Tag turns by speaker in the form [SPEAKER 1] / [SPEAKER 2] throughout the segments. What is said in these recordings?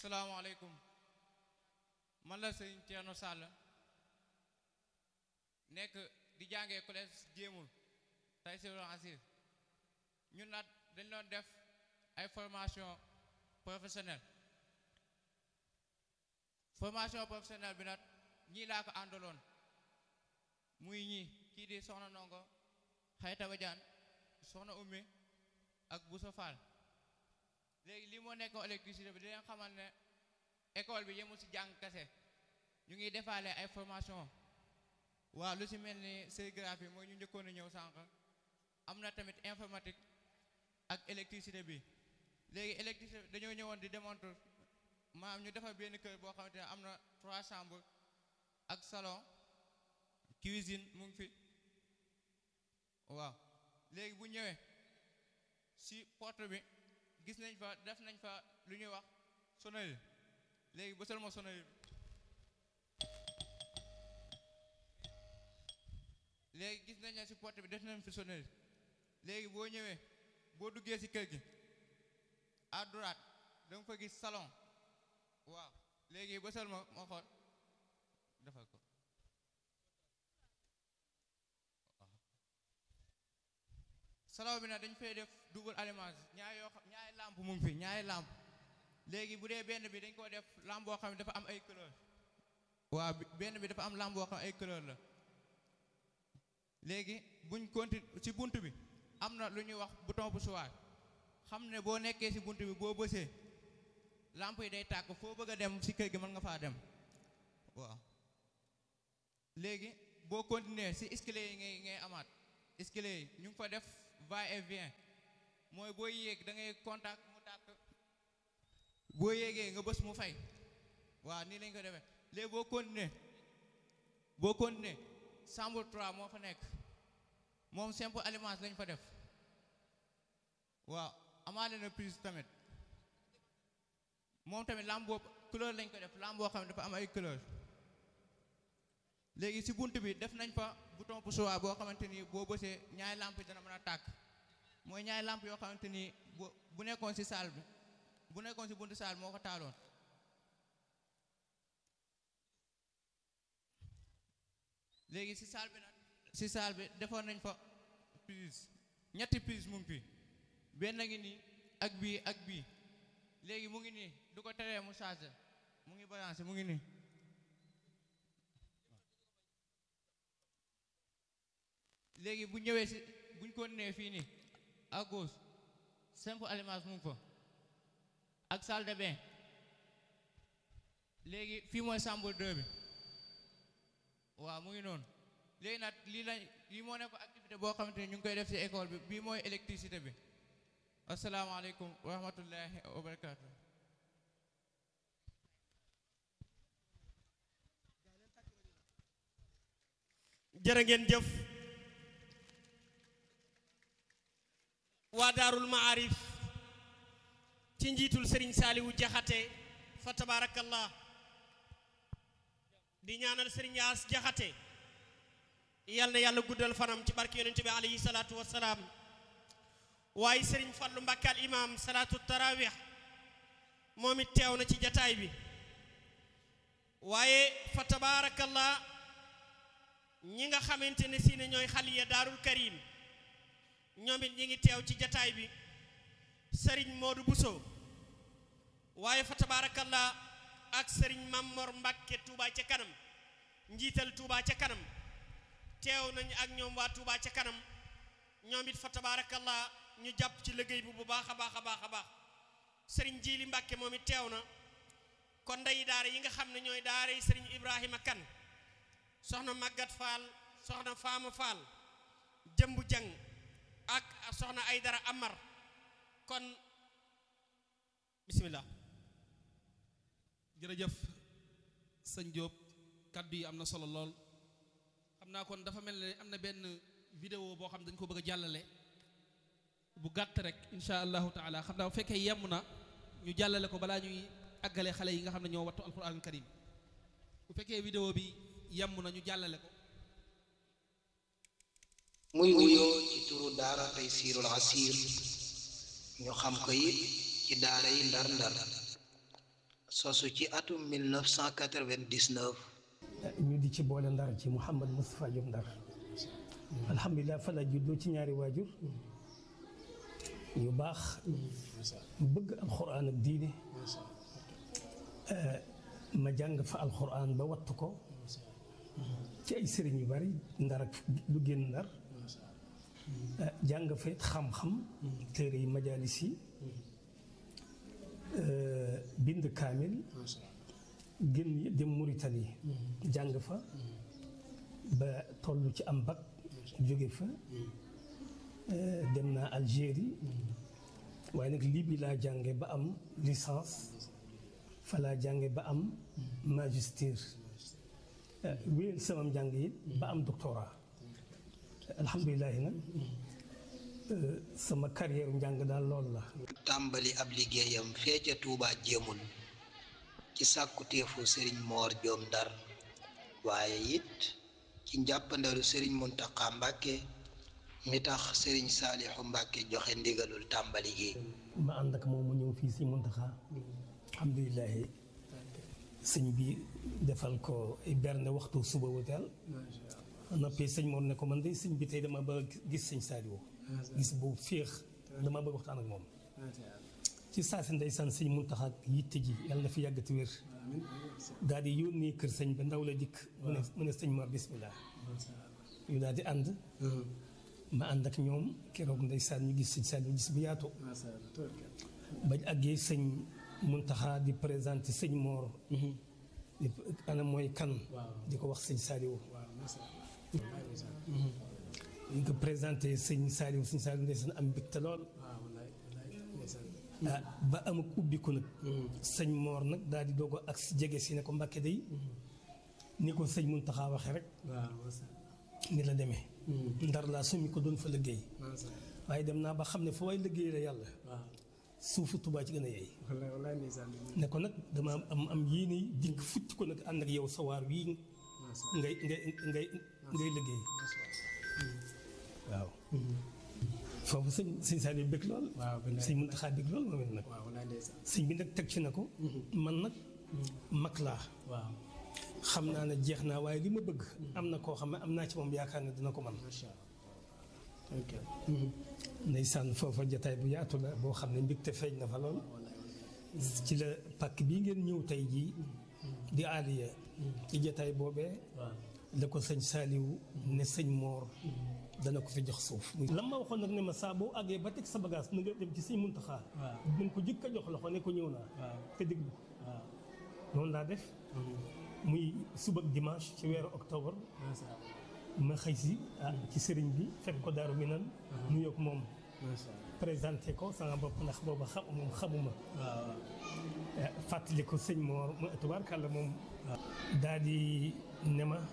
[SPEAKER 1] salaamaaleykum man la sëñ Thierno Sall nekk di jàngee collège jéemul tay sirul asir ñun nag dañ doon def ay formation professionnelle formation professionnelle bi nag ñii laa ko àndaloon muy ñii kii di soxna ndongo xayta badiaan soxna ummi ak Boussa Fall léegi lii moo nekkoon électricité bi di leen xamal ne école bi yemul ci jàng kese ñu ngi defaale ay formation waaw lu ci mel ni sérigraphie mooy ñu njëkkoon a ñëw sànq am na tamit informatique ak électricité bi léegi électricité bi dañoo ñëwoon di démontrer maanaam ñu defar benn kër boo xamante ne am na trois chambres ak salon cuisine mu ngi fi waaw léegi bu ñëwee ci porte bi gis nañ fa def nañ fa lu ñuy wax sonnerie léegi bësal ma sonnerie bi léegi gis nañ ne ci porte bi def nañ fi sonnerie léegi boo ñëwee boo duggee ci kër gi à droite da nga fa gis salon waaw léegi bësal ma ma xool defal ko salon bi nag dañ fay def double allumage ñaari yoo xam ñaari lampe mu ngi fi ñaari lampe léegi bu dee benn bi dañ ko def lampe boo xam ne dafa am ay couleur waaw benn bi dafa am lampe boo xam ne ay couleur la léegi buñ continue ci bunt bi am na lu ñuy wax bouton bu suwaar xam ne boo nekkee ci bunt bi boo bësee lampe yi day tàkk foo bëgg a dem ci kër gi mën nga faa dem waaw léegi boo continuer ci escalier yi ngay ngay amaat escalier yi ñu ngi fa def va et vient mooy boo yéeg da ngay contact mu tàkk boo yéegee nga bës mu fay waaw nii lañ ko defee léegi boo continuer boo continuer chambre 3 moo fa nekk moom simple allumage lañ fa def waaw amaale na prise tamit moom tamit lampe boobu couleur lañ ko def lampe boo xam ne dafa am ay couleur léegi ci bunt bi def nañ fa bouton poussoir boo xamante ni boo bësee ñaari lampe yi dana mën a tàkk mooy ñaari lampe yoo xamante ni bu bu nekkoon ci salle bi bu nekkoon ci buntu salle moo ko taaloon léegi ci salle bi nag ci salle bi defoon nañ fa prise ñetti prise mu ngi fi benn ngi nii ak bii ak bii léegi mu ngi nii du ko teree mu chargé mu ngi balancé mu ngi nii léegi bu ñëwee si buñ ko nee fii nii à gauche simple allumage mu ngi fa ak salle de bain léegi fii mooy chambre 2 bi waaw mu ngi noonu léegi nag lii lañ lii moo nekk activité boo xamante ni ñu ngi koy def ci école bi bii mooy électricité bi asalaamaaleykum wa rahmatullahi wa barakaatu.
[SPEAKER 2] jërë ngeen jëf waa daarul maarif ci njiitul sëriñ saaliwu jaxate fa tabaarakallah di ñaanal sëriñ yaas jaxate yal na yàlla guddal fanam ci barke yonent bi alayhi salaatu wassalaam waaye sëriñ fallu mbàkke al imam salaatu tarawih moom it teew na ci jataay bi waaye fa tabaarakallah ñi nga xamante ne si ne ñooy xaliya daarul karim ñoom it ñi ngi teew ci jataay bi sëriñ Modou Bousso waaye fa tabaarakallah ak sëriñ Mamor Mbàkke Touba ca kanam njiital Touba ca kanam teew nañu ak ñoom waa Touba ca kanam ñoom it fa tabaarakallah ñu jàpp ci liggéey bi bu baax a baax a baax a baax sëriñ Jili Mbàkke moom it teew na kon ndey daara yi nga xam ne ñooy daara yi sëriñ Ibrahima Kan soxna Magat Fall soxna Faama Fall jëmbu jang ak soxna Aydara Amar kon bismillah
[SPEAKER 3] jërëjëf sëñ Diop kaddu yi am na solo lool xam naa kon dafa mel ne am na benn vidéo boo xam dañ ko bëgg a jàllale bu gàtt rek insha allahu taala xam naa bu fekkee yemm na ñu jàllale ko balaa ñuy àggale xale yi nga xam ne ñoo wattu alquran karim bu fekkee vidéo bi yemm na ñu jàllale ko
[SPEAKER 4] muy wuyoo ci turu daara Taysiirul Asiir ñu xam ko it ci daara yi ndar ndar sosu ci atum 1999
[SPEAKER 5] ñu di ci boole ndar ci Mouhamad Moustapha Diop ndar alhamdulilah fa la juddoo ci ñaari waajur yu baax bëgg alxuraan ak diine ma jàng fa alxuraan ba wattu ko ci ay sëriñ yu bari ndar ak lu génn ndar jàng fa it xam-xam téere yi majalis yi bind kaamil génn dem Mauritanie jàng fa ba toll ci am bac jóge fa dem naa Algérie waaye nag lii bi laa jànge ba am licence fa laa jànge ba am magister wéyal sama njàng yi ba am doctorat alhamdulilahi nag sama carrière njàng daal loolu la
[SPEAKER 4] tàmbali ab liggéeyam fee ca Touba jéemul ci sàkkuteefu sëriñ moor joom ndar waaye it ci njàppandalu sëriñ Muntaxa Mbàkke mi tax sëriñ Saalixu Mbàkke joxe ndigalul tàmbali gi
[SPEAKER 5] ma ànd ak moom mu ñëw fii si Muntaxa alhamdulilahi sëñ bi defal ko ay berne waxtu suba wuteel noppi sëñ moom ne ko man day sëñ bi tey dama bëgg gis sëñ Saaliwu gis bu féex dama bëgg waxtaan ak moom ci saa si ndeysaan sëñ Muntaxa ak yitte ji yàlla na fi yàggati wér daal di yónnee kër sëñ ba ndaw la dikk mu ne mu ne sëñ Mor bismillah ñu daal di ànd ma ànd ak ñoom keroog ndeysaan ñu gis sëñ Saaliwu gis bu yaatu bañ àggee sëñ Muntaxa di présenté sëñ Mor di ana mooy kan di ko wax sëñ Saaliwu ñu ko présenté sëñ Saaliwu sëñ Saaliwu ndeysaan am mbégte lool ah ba amuk ubbiku nag sëñ Mor nag daal di doog ak si jege si ne ko Mbàkke day ni ko sëñ Muntaxa waxe rek ni la demee ndar laa summi ko doon fa liggéey waaye dem naa ba xam ne fa way liggéey la yàlla suufu Tuubaa ci gën a yeey ne ko nag dama am am yéene dikk futti ko nag ànd ak yow sawaar wii ngay ngay ngay ngay liggéey waaw foofu sëñ sëñ Saliou bëgg lool sëñ Muntaxa bëgg lool moom it nag sëñ bi nag teg ci na ko man nag mag laa xam naa ne jeex naa waaye li ma bëgg am na koo xam ne am naa ci moom yaakaar ne dina ko man ndeysaan foofa jataay bu yaatu la boo xam ne mbégte feeñ na fa lool ci la pàkk bii ngeen ñëw tey jii di aaliya ci jataay boobee la ko sëñ Saaliwu ne sëñ Moor dana ko fi jox suuf lan ma waxoon nag ne ma saa boo àggee ba teg sa bagage na nga dem ci sëñ Muntaxa nañ ko jëkk a jox loxo ne ko ñëw naa te déglu ko noonu laa def muy suba ak dimanche ci weeru octobre ma xëy si ah ci sëriñ bi fekk ko daaru mi nan nuyoog moom présenté ko sama bopp ndax booba xam moom xamuma fàttali ko sëñ Moor mu tubaarkàlla moom daal di ne ma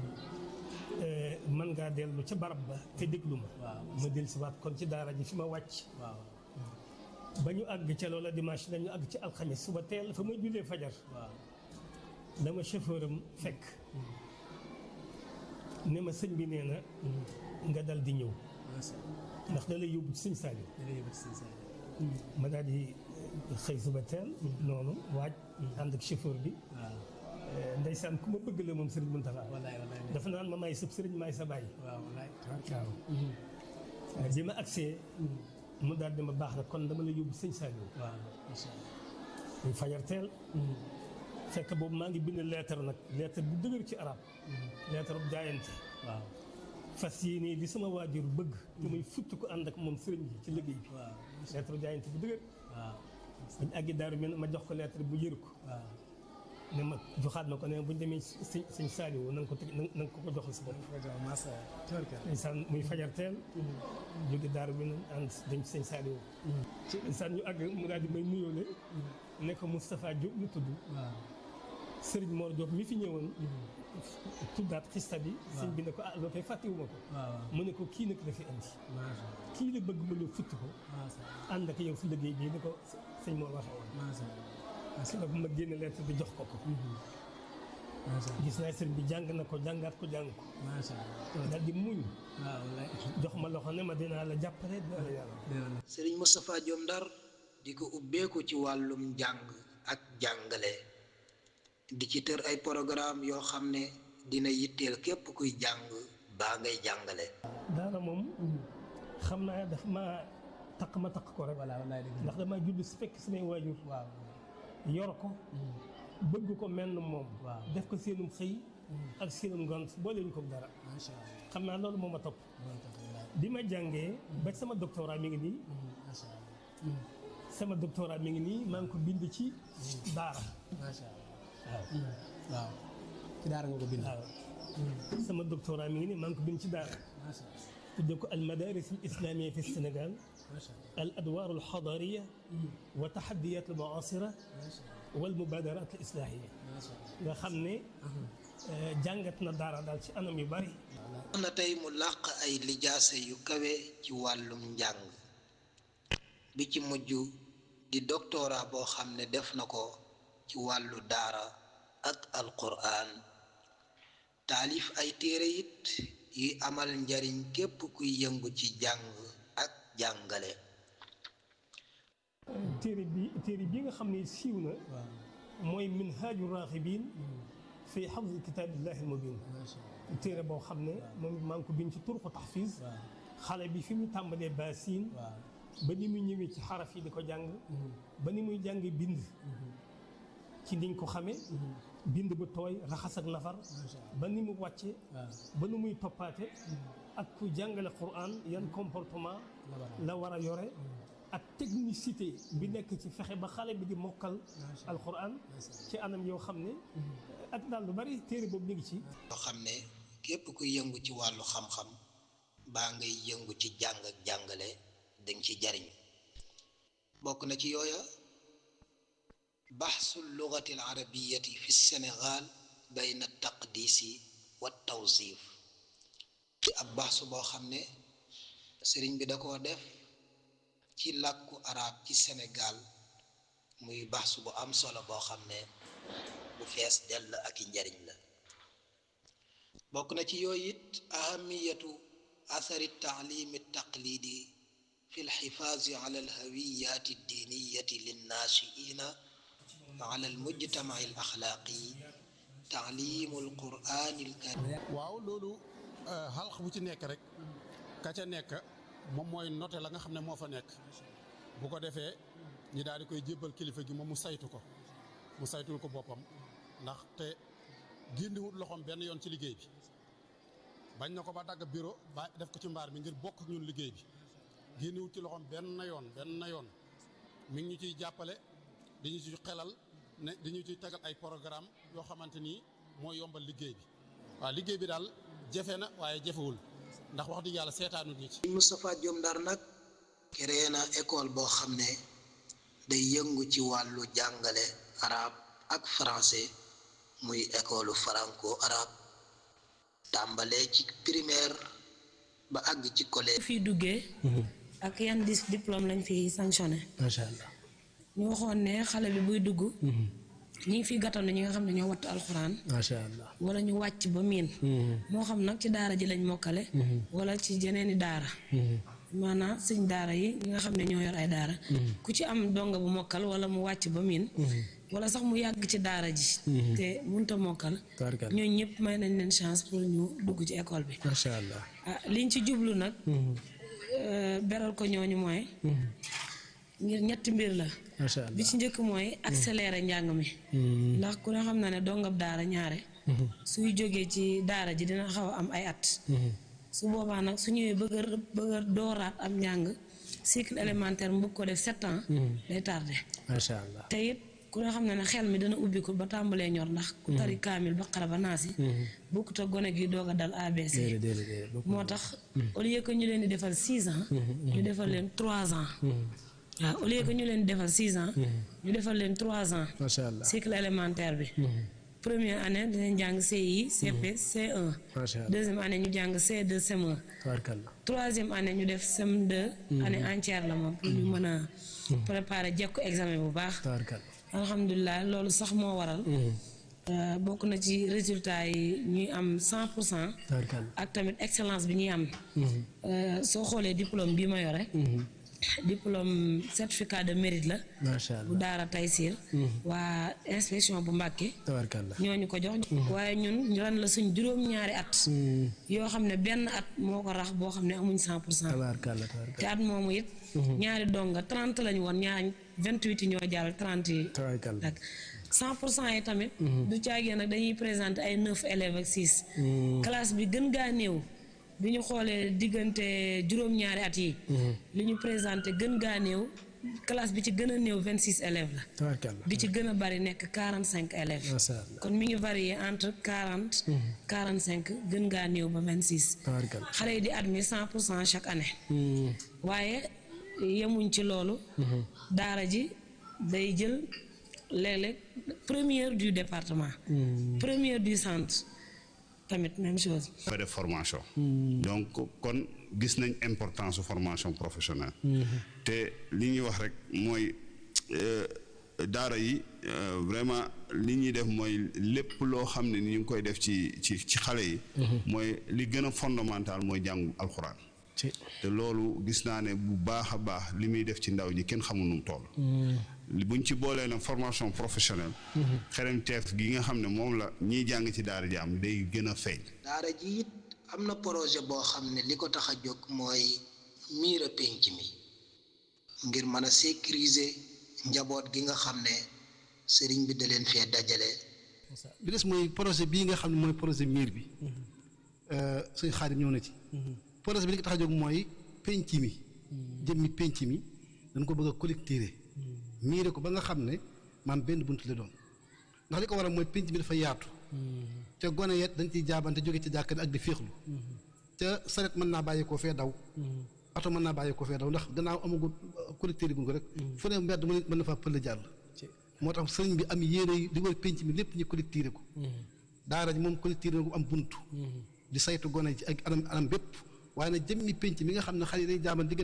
[SPEAKER 5] mën ngaa dellu ca barab ba te déglu ma ma dellu si waat kon ci daara ji fi ma wàcc ba ñu àgg ca loola dimanche dañu àgg ci alxamis suba teel fa may jullee fajar dama chauffeur am fekk ne ma sëñ bi nee na nga dal di ñëw ndax da lay yóbbu ci sëñ Saliou ma daal di xëy suba teel noonu waaj ànd ak chauffeur bi ndeysaan ku ma bëgg la moom sëriñ Muntaxa dafa naan ma may sa sëriñ may sa bàyyi waaw bi ma agsee mu daal di ma baax na kon dama la yóbbu sëñ Saliou muy fajar teel fekk boobu maa ngi bind lettre nag lettre bu dëgër ci arab lettre bu jaayante
[SPEAKER 6] waaw
[SPEAKER 5] fas yéene li sama waajur bëgg te muy futti ko ànd ak moom sëriñ bi ci liggéey bi
[SPEAKER 6] waaw
[SPEAKER 5] lettre bu jaayante bu dëgër
[SPEAKER 6] waaw
[SPEAKER 5] bañ àggi daaru mi ma jox ko lettre bu yër ko
[SPEAKER 6] waaw
[SPEAKER 5] ne ma joxaat ma ko ne buñ demee sëñ sëñ Saliou na nga ko teg na nga ko ko joxal sa bopp
[SPEAKER 6] masa tubarkal
[SPEAKER 5] ndeysaan muy fajar teel jóge daaru mi ànd dem ci sëñ Saliou ndeysaan ñu àgg mu daal di may nuyoole ne ko Moustapha Diop lu tudd
[SPEAKER 6] waaw
[SPEAKER 5] Serigne Mor Diop mi fi ñëwoon tuddaat xista bi sëñ bi ne ko ah loo koy fàttewuma ko
[SPEAKER 6] waaw
[SPEAKER 5] mu ne ko kii nag la fi andi
[SPEAKER 6] masa
[SPEAKER 5] kii la bëgg ma ñëw futti ko
[SPEAKER 6] masa
[SPEAKER 5] ànd ak yow si liggéey bii ni ko sëñ Mor waxee woon
[SPEAKER 6] masa
[SPEAKER 5] parce que ma génne lettre bi jox ko ko
[SPEAKER 6] masa
[SPEAKER 5] gis naa sëriñ bi jàng na ko jàngaat ko jàng ko
[SPEAKER 6] masa
[SPEAKER 5] daal di muñ
[SPEAKER 6] waaw wallaay
[SPEAKER 5] jox ma loxo ne ma dinaa la jàppale dinaa la yàlla
[SPEAKER 6] déwén
[SPEAKER 4] sëriñ Moustapha Diom Ndar di ko ubbeeku ci wàllum njàng ak jàngale di ci tër ay programme yoo xam ne dina yitteel képp kuy jàng baa ngay jàngale
[SPEAKER 5] daara moom xam naa daf ma takk ma takk ko rek
[SPEAKER 6] voilà wallaay dëgg
[SPEAKER 5] ndax dama judd si fekk samay waajur
[SPEAKER 6] waaw
[SPEAKER 5] yor ko bëgg ko mel na moom
[SPEAKER 6] Waaw.
[SPEAKER 5] def ko seenum xëy ak seenum ngont boole ñu ko dara
[SPEAKER 6] macha allah
[SPEAKER 5] xam naa loolu moo ma topp
[SPEAKER 6] loolu tax wallaay
[SPEAKER 5] bi ma jàngee ba sama doctorat mi ngi nii
[SPEAKER 6] macha allah
[SPEAKER 5] sama doctorat mi ngi nii maa ngi ko bind ci daara
[SPEAKER 6] macha allah
[SPEAKER 5] waaw
[SPEAKER 6] waaw ci daara nga ko bind
[SPEAKER 5] waaw sama doctorat mi ngi nii maa ngi ko bind ci daara
[SPEAKER 6] macha allah
[SPEAKER 5] tudde ko al madaris al islamia fi Sénégal
[SPEAKER 6] macha allah
[SPEAKER 5] al adwar al xadariya wa taxadiyat al muasira
[SPEAKER 6] macha allah
[SPEAKER 5] wal mubadarat al islahia
[SPEAKER 6] macha allah
[SPEAKER 5] nga xam ne jàngat na daara daal ci anam yu bari
[SPEAKER 4] am na tey mu làq ay lijaasa yu kawe ci wàllum njàng bi ci mujj di doctorat boo xam ne def na ko ci wàllu daara ak alquran taalif ay téere it yi amal njariñ képp kuy yëngu ci jàng ak jàngale
[SPEAKER 5] téere bi téere bi nga xam ne siiw na
[SPEAKER 6] waaw
[SPEAKER 5] mooy minhaaju raaxibin fi xafzi kitaabillahi almubin
[SPEAKER 6] macha allah
[SPEAKER 5] téere boo xam ne moom maa ngi ko bind ci turqu taxfiz
[SPEAKER 6] waaw
[SPEAKER 5] xale bi fi mu tàmbalee baasin
[SPEAKER 6] waaw
[SPEAKER 5] ba ni muy ñëwee ci xaraf yi di ko jàng ba ni muy jàng bind ci niñ ko xamee bind bu tooy raxas ak nafar
[SPEAKER 6] macha allah
[SPEAKER 5] ba ni mu wàcce
[SPEAKER 6] waaw
[SPEAKER 5] ba ni muy toppaate ak ku jàngale Qur'an yan comportement
[SPEAKER 6] la war a
[SPEAKER 5] la war a yore ak technicité bi nekk ci fexe ba xale bi di mokkal alquran ci anam yoo xam ne ak daal lu bari téere boobu mi ngi ci
[SPEAKER 4] yoo xam ne képp kuy yëngu ci wàllu xam-xam baa ngay yëngu ci jàng ak jàngale danga ci jariñ bokk na ci yooya baxsu lugati al arabiyati fi sénégal bayna taqdisi wa tawsif ci ab baxsu boo xam ne sëriñ bi da koo def ci làkku arab ci sénégal muy baxsu bu am solo boo xam ne bu fees dell ak i njariñ la bokk na ci yooyu it ahamiyatu athari taalimi taqlidi fi lxifaazi ala alhawiyaati addiniyati linnaashiina ala almujtamaci alaxlaaqi taalimu alqurani alkarim
[SPEAKER 7] waaw loolu xalq bu ci nekk rek ka ca nekk moom mooy noté la nga xam ne moo fa nekk bu ko defee ñi daal di koy jébbal kilifa gi moom mu saytu ko mu saytul ko boppam ndax te génniwut loxoom benn yoon ci liggéey bi bañ na ko ba dagg bureau ba def ko ci mbaar mi ngir bokk ak ñun liggéey bi génniwut ci loxoom benn yoon benn yoon mi ngi ñu ciy jàppale dañu ci xelal ne dañu ciy tegal ay programme yoo xamante ni moo yombal liggéey bi waaw liggéey bi daal jafe na waaye jafewul ndax wax dëgg yàlla seetaanut ñi ci
[SPEAKER 4] Moustapha Diom Ndar nag créé na école boo xam ne day yëngu ci wàllu jàngale arab ak français muy école franco arabe tàmbalee ci primaire ba àgg ci collège
[SPEAKER 8] fi duggee ak yan dis diplôme lañ fi sanctionné
[SPEAKER 6] macha allah
[SPEAKER 8] ñu waxoon ne xale bi buy dugg ñi ngi fi gàttandu ñi nga xam ne ñoo wattu alxuraan
[SPEAKER 6] macha allah
[SPEAKER 8] wala ñu wàcc ba miin moo xam nag ci daara ji lañ mokkale wala ci jeneeni daara maanaam sëñ daara yi ñi nga xam ne ñoo yor ay daara ku ci am donga bu mokkal wala mu wàcc ba miin wala sax mu yàgg ci daara ji te munta mokkal
[SPEAKER 6] tabarkal
[SPEAKER 8] ñooñu ñëpp may nañ leen chance pour ñu dugg ci école bi
[SPEAKER 6] macha allah
[SPEAKER 8] ah liñ ci jublu nag euh, beral ko ñooñu mooy ngir ñetti mbir la
[SPEAKER 6] macha allah
[SPEAKER 8] bi ci njëkk mooy accélérer njàng mi ndax ku ne xam na ne dongab daara ñaare suy jógee ci daara ji dina xaw a am ay at su boobaa nag su ñëwee bëgg a bëgg a dooraat am njàng cycle élémentaire mu bëgg ko def sept ans day tardé
[SPEAKER 6] macha allah
[SPEAKER 8] te it ku ne xam ne ne xel mi dana ubbi ko ba tàmbalee ñor ndax ku tari kaamil ba xara ba naasi bokkut ak gone gi doog a dal ABC
[SPEAKER 6] déedéet déedéet déedéet bokk
[SPEAKER 8] moo tax au lieu que ñu leen di defal six ans ñu defal leen trois ans waaw au lieu que ñu leen di defal six ans ñu defal leen trois ans
[SPEAKER 6] macha allah
[SPEAKER 8] cycle élémentaire bi première année dinañ jàng CI CP C1
[SPEAKER 6] macha allah
[SPEAKER 8] deuxième année ñu jàng C2 CM1
[SPEAKER 6] tabarkal
[SPEAKER 8] troisième année ñu def CM2 année entière la moom pour ñu mën a préparer jekku examen bu baax
[SPEAKER 6] tabarkal
[SPEAKER 8] alhamdulilah loolu sax moo waral euh, bokk na ci résultat yi ñuy am cent pour cent
[SPEAKER 6] tabarkal
[SPEAKER 8] ak tamit excellence bi ñuy am Euh, soo xoolee diplôme bi ma yore diplôme certificat de mérite la
[SPEAKER 6] macha
[SPEAKER 8] bu
[SPEAKER 6] allah
[SPEAKER 8] daara Taysir waa inspection bu Mbàkke
[SPEAKER 6] tabarkalla
[SPEAKER 8] ñooñu ko jox waaye ñun ren la suñ juróom-ñaari at yoo xam ne benn at moo ko rax boo xam ne amuñ cent pour cent
[SPEAKER 6] tabarkalla tabarkalla
[SPEAKER 8] te at moomu it ñaari donga trente lañu woon ñaar vingt-huit yi ñoo jàll trente yi
[SPEAKER 6] tabarkalla
[SPEAKER 8] ak cent pour cent yi tamit du caagee nag dañuy présenter ay neuf élèves ak six classe bi gën gaa néew bi ñu xoolee diggante juróom-ñaari at yi li ñu présenté gën gaa néew classe bi ci gën a néew vingt six élèves la
[SPEAKER 6] tabarkalla
[SPEAKER 8] bi ci gën a bari nekk quarante cinq élèves
[SPEAKER 6] macha allah
[SPEAKER 8] kon mi ngi varié entre quarante quarante cinq gën gaa néew ba vingt six
[SPEAKER 6] tabarkalla
[SPEAKER 8] xale yi di admis cent pour cent chaque année waaye yemuñ ci loolu daara ji day jël léeg-léeg première du département première du centre tamit même chose
[SPEAKER 9] fa def formation donc kon gis nañ importance su formation professionnelle te li ñuy wax rek mooy euh, daara yi euh, vraiment li ñuy def mooy lépp loo xam ne ni ñu ngi koy def ci ci ci xale yi mooy li gën a fondamental mooy jàngu alxuraan
[SPEAKER 6] ci
[SPEAKER 9] te loolu gis naa ne bu baax a baax li muy def ci ndaw ñi kenn xamul nu mu toll li buñ ci boolee nag formation professionnelle xereñteef gi nga xam ne moom la ñiy jàng ci daara ji am day gën a feeñ
[SPEAKER 4] daara ji it am na projet boo xam ne li ko tax a jóg mooy miira pénc mi ngir mën a sécuriser njaboot gi nga xam ne sëriñ bi da leen fee dajale
[SPEAKER 10] bi des mooy projet bii nga xam ne mooy projet miir bi suñ xaadim ñëw na ci projet bi li ko tax a jóg mooy penc mi jëmmi penc mi dañ ko bëgg a collecter miire ko ba nga xam ne maam benn bunt la doon ndax li ko waral mooy penc mi dafa yaatu te gone yet dañ ciy jaabante jóge ci jàkka ak di féexlu te saret mën naa bàyyi koo fee daw oto mën naa bàyyi koo fee daw ndax gannaaw amagul collecter gu ko rek fu ne mbedd mën mën na faa pël jàll moo tax sëriñ bi am yéene yi di wër penc mi lépp ñu collecter ko daara ji moom collecter ko am buntu di saytu gone ci ak anam anam bépp waaye nag jëmmi penc mi nga xam ne xale yi day jaaban digg